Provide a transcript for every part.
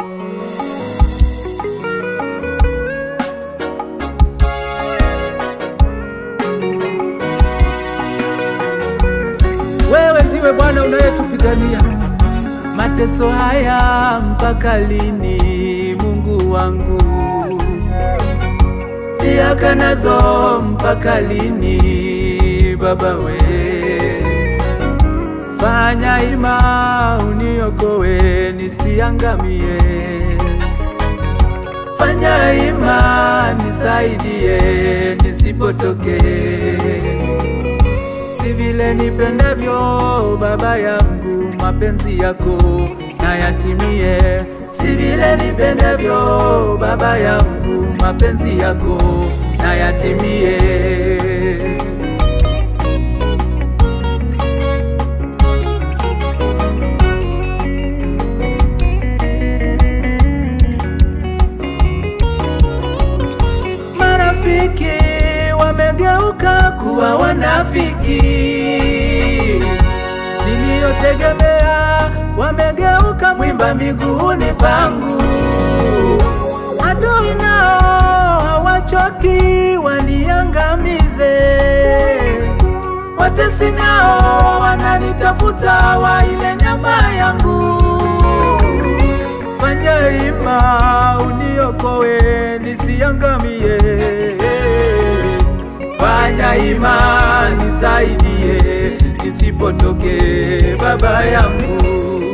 Wewe ndiwe Bwana unayetupigania mateso haya mpaka lini, Mungu wangu? Miaka nazo mpaka lini, Baba we? Fanya ima uniokoe nisiangamie, fanya ima nisaidie nisipotokee si vile nipendavyo Baba yangu, mapenzi yako na yatimie. Si vile nipendavyo Baba yangu, mapenzi yako na yatimie. Marafiki wamegeuka kuwa wanafiki, niliyotegemea wamegeuka mwimba miguuni pangu. Adui nao hawachoki waniangamize, watesi nao wananitafuta waile nyama yangu. Fanya ima uniokoe nisiangamie, fanya ima nisaidie nisipotokee, Baba yangu.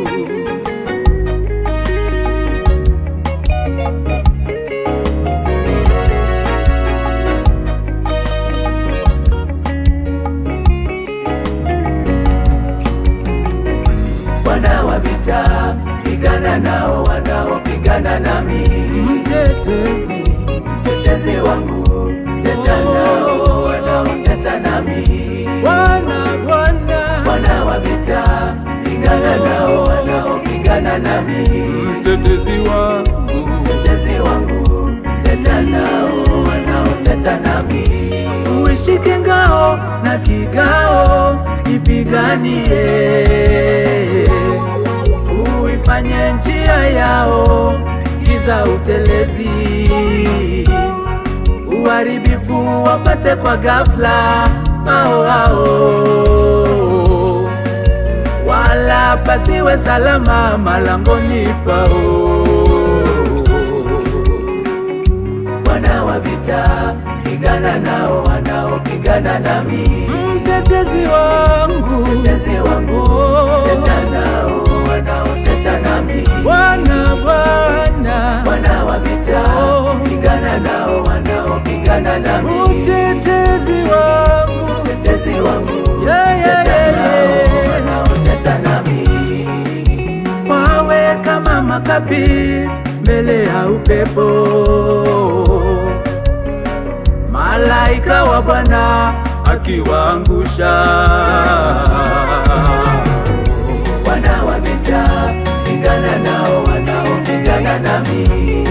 Bwana wa vita, pigana nao wanaopigana nami. Mtetezi Mtetezi wangu, teta nao wanaoteta nami. Bwana, Bwana Bwana wa vita, pigana nao wanaopigana nami. mtetezi wangu, Mtetezi wangu, teta nao wanaoteta nami. uishike ngao na kigao, ipiganie, uifanye njia yao giza utelezi, uharibifu wapate kwa ghafla ao ao, wala pasiwe salama malangoni pao. Bwana wa vita, pigana nao wanaopigana nami. Mtetezi wangu, Mtetezi wangu, teta nao wanaoteta nami. Bwana, Bwana, Bwana wa vita, pigana nao wanaopigana nami. mtetezi wangu, Mtetezi wangu, Yeah, yeah, teta yeah, nao yeah. wanaoteta nami. wawe kama makapi mbele ya upepo. Malaika wa Bwana akiwaangusha. Bwana wa vita, pigana nao wanaopigana nami.